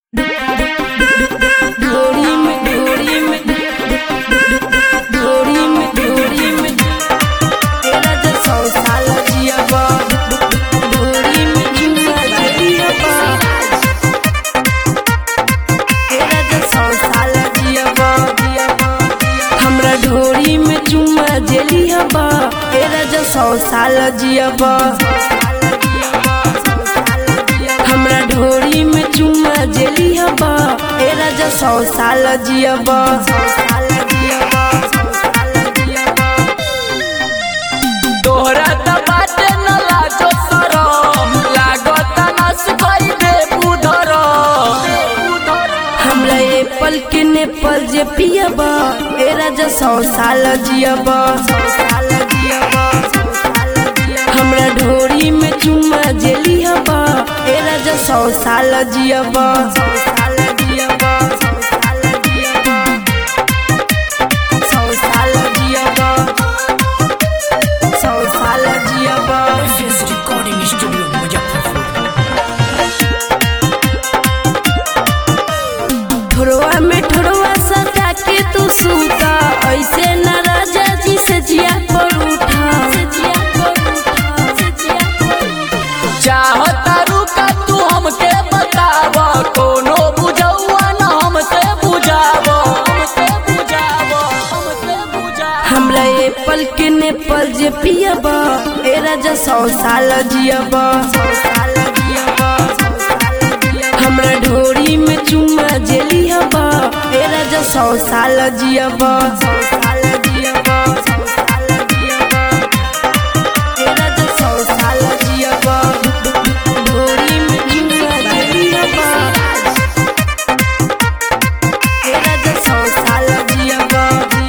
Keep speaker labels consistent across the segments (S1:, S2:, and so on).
S1: ढोरी में ढोरी में ढोरी में ढोरी में तेरा जो सौ साल जियबा ढोरी में जुआ जियबा तेरा जो सौ साल जियबा हमरा ढोरी में चुम्मा जेलियबा तेरा जो सौ साल जियबा हमरा ढोरी में चुम्मा जेलियबा तेरा जो सौ साल जियबा
S2: तोहरा त बाटे न लाजो सरम लागत नस भई दे बुधर
S1: हमरा एप्पल के नेपाल जे पियबा तेरा जो सौ साल जियबा हमरा ढोरी में चुम्मा जेलियबा तेरा जो सौ साल जियबा सौ साल जियबा सौ साल जियबा
S3: रिकॉर्डिंग स्टूडियो मुजफ्फरपुर
S1: ठोरवा में ठोरवा सटा के तू सूता ऐसे न राजा जी से जिया पर उठा
S2: चाहता रुका तू हमके बताव कोनो बुझौआ न हमसे बुझाव हमसे बुझाव हमसे बुझाव
S1: हमरा एप्पल के नेपाल जे पियबा ए राजा सौ साल जियबा हमरा ढोरी में चुम्मा जेलियबा ए राजा सौ साल जियबा ए राजा सौ साल जियबा ढोरी में चुम्मा जेलियबा ए राजा सौ साल जियबा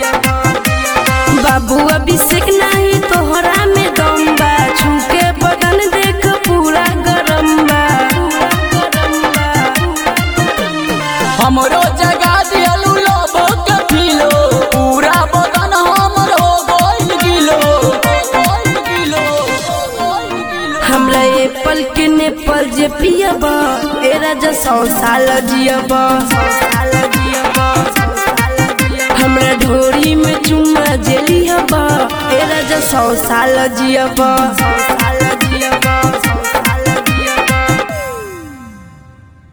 S1: बाबू अभिषेक नाही तोहरा में दम बा छूके बदन देख पूरा गरम बा
S2: हमरो जगा दियलू लोबो के पीलो पूरा बदन हमर हो गइल गिलो गइल गिलो गइल गिलो
S1: हमरा एप्पल के नेपाल जे पियबा ए राजा सौ साल जियबा हमरा ढोरी में चुम्मा जेलियबा ए राजा सौ साल जियबा